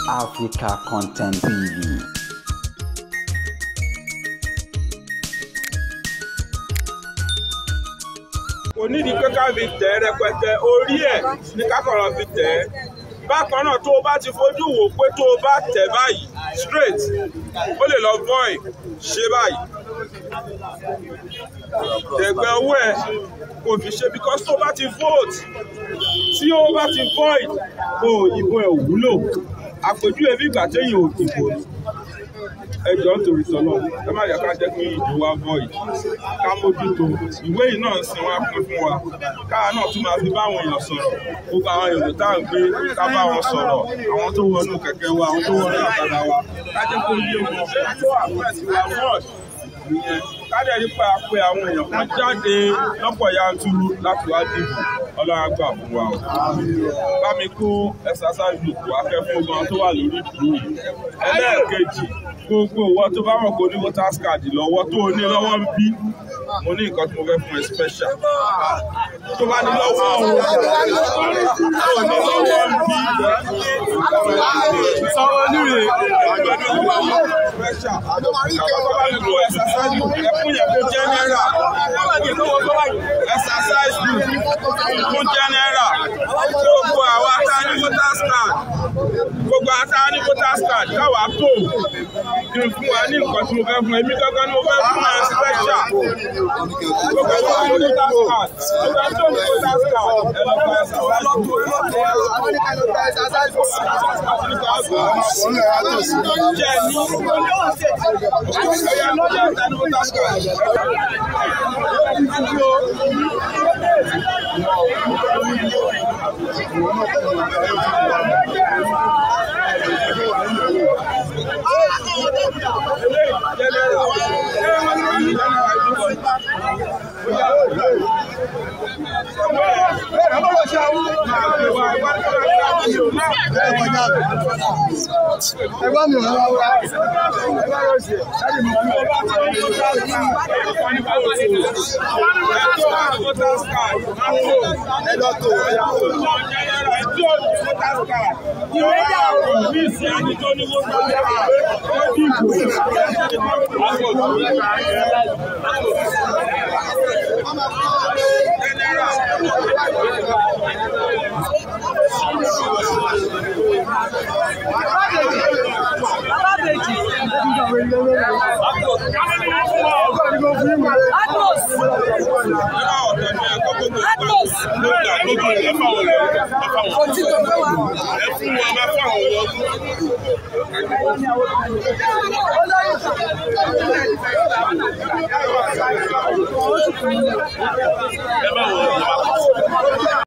Africa Content TV. kò nídìí pé ká fi tẹ̀ ẹ́ rẹpẹtẹ orí ẹ̀ ní kákọ̀rọ̀ fi tẹ̀ ẹ́ bákan náà tó o bá ti fojú wò pé tó o bá tẹ̀ báyìí straight ó lè lọ void ṣe báyìí ẹ̀gbẹ́ owó ẹ̀ kò fi ṣe because tó o bá ti vote tí o bá ti void o ìbò ẹ̀ ò wúlò àpèjúwe bí ìgbà téèyàn ò dìbò ni ẹ jọ̀ọ́ nítorí sọlọ ẹ má yẹ ká jẹ́ kí ìbò wa void ká mójútó ìwé yìí náà ń sin wá pín fún wa káà náà tún máa fi báwọn èèyàn sọ̀rọ̀ gbogbo àwọn èrò tá à ń gbé ká bá wọn sọ̀rọ̀ àwọn tó wọnú kẹ̀kẹ́ wa àwọn tó wọnú ọ̀kadà wa ká jẹ́ kó yé wọn tó àpẹẹsì wa mọ́ọ̀d ìyẹn ká dẹ̀ nípa pé àwọn èèyàn kan jáde lọ́pọ̀ yanturu láti wá dìbò ọlọ́run á gbà fún wa o bá mi kó exercise book wá fẹ́ fún gan tó wà lórí ìdúró yìí ẹlẹ́ẹ̀kejì gbogbo ìwọ tó bá mọ̀ kó ní voters card lọ́wọ́ tó o ní lọ́wọ́ ń bí mo ní nǹkan tí mo fẹ́ fún ẹ special tó bá ní lọ́wọ́ o tó o ní lọ́wọ́ ń bí sọ́wọ́ níre special àwọn tó bá ní lo exercise book ẹ fún yẹn fún general exercise book fún general gbogbo àwa tá a ní voters card gbogbo ata ní voters card káwa tó kí n fún wa ní nǹkan tí mo fẹ́ fún ẹ èmi gangan ni mo fẹ́ fún ẹ special gbogbo ẹ̀ tó ní voters card gbogbo ẹ̀ tó ní voters card ẹ lọ gba ẹsẹ̀ wá lọ́tọ̀ jẹ́ ní ọ̀yà lọ́jọ́ ìta ní voters card. Ẹgbọ́n mi ò ń wá. Ẹgbọ́n yóò ṣe. Ẹni mi ò ń wá. Ẹjọ́ tó. Ìwé dà o. Bí ìsìn ẹni tó ní wọ́n gbà wá. Ó dìbò. Ẹ bá wọ̀ ọ́.